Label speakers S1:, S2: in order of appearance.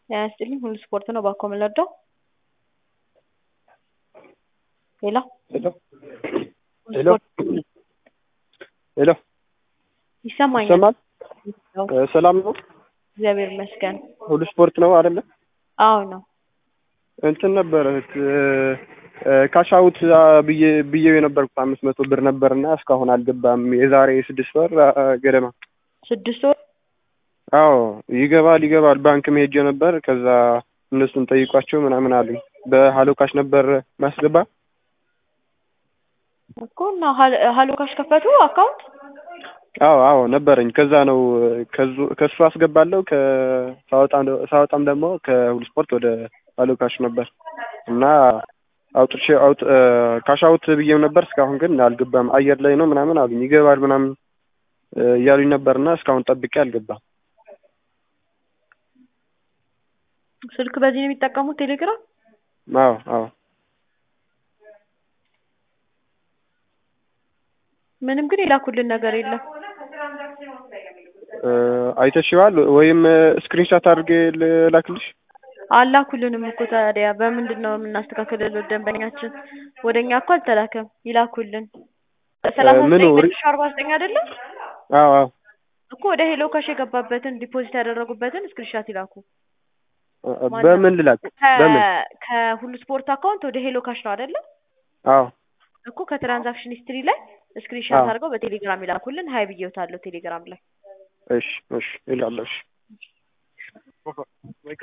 S1: ጤና ይስጥልኝ ሁሉ ስፖርት ነው ባኮ የምንወደው ሄሎ
S2: ሄሎ ሄሎ ሄሎ
S1: ይሰማኛል
S2: ይሰማል? ሰላም ነው?
S1: እግዚአብሔር ይመስገን
S2: ሁሉ ስፖርት ነው አይደለ?
S1: አዎ ነው
S2: እንትን ነበረ ካሻውት ብዬ ብዬው የነበርኩት አምስት መቶ ብር ነበርና እስካሁን አልገባም። የዛሬ ስድስት ወር ገደማ
S1: ስድስት ወር
S2: አዎ ይገባል ይገባል ባንክ መሄጄ ነበር። ከዛ እነሱን ጠይቋቸው ምናምን አሉኝ። በሀሎ ካሽ ነበር ማስገባ
S1: እኮ እና ሀል- ሀሎ ካሽ ከፈቱ አካውንት
S2: አዎ አዎ ነበረኝ። ከዛ ነው ከዙ- ከሱ አስገባለሁ ከሳወጣም ሳወጣም ደግሞ ከሁሉ ስፖርት ወደ ሀሎ ካሽ ነበር እና አውጥቼ አውጥ ካሽ አውት ብዬው ነበር። እስካሁን ግን አልገባም። አየር ላይ ነው ምናምን አሉኝ። ይገባል ምናምን እያሉኝ ነበርና እስካሁን ጠብቄ አልገባም።
S1: ስልክ በዚህ ነው የሚጠቀሙት ቴሌግራም
S2: አዎ አዎ
S1: ምንም ግን የላኩልን ነገር የለም
S2: አይተሽዋል ወይም ስክሪንሻት አድርጌ ልላክልሽ?
S1: አላኩልንም እኮ ታዲያ በምንድን ነው የምናስተካክልለው? ደንበኛችን ወደ እኛ እኮ አልተላከም። ይላኩልን ሰላሳ
S2: ምኑ
S1: ዘጠኝ
S2: ሪ-
S1: መቶ አርባ ዘጠኝ አይደለም
S2: አዎ አዎ
S1: እኮ ወደ ሄሎ ካሽ የገባበትን ዲፖዚት ያደረጉበትን ስክሪንሻት ይላኩ።
S2: በምን ልላክ? በምን?
S1: ከ- ከሁሉ ስፖርት አካውንት ወደ ሄሎ ካሽ ነው አይደለ?
S2: አዎ
S1: እኮ ከትራንዛክሽን ሂስትሪ ላይ ስክሪንሻት
S2: አዎ።
S1: አድርገው በቴሌግራም ይላኩልን። ሀይ ብዬውታለሁ ቴሌግራም ላይ
S2: እሺ እሺ ይላለሁ። እሺ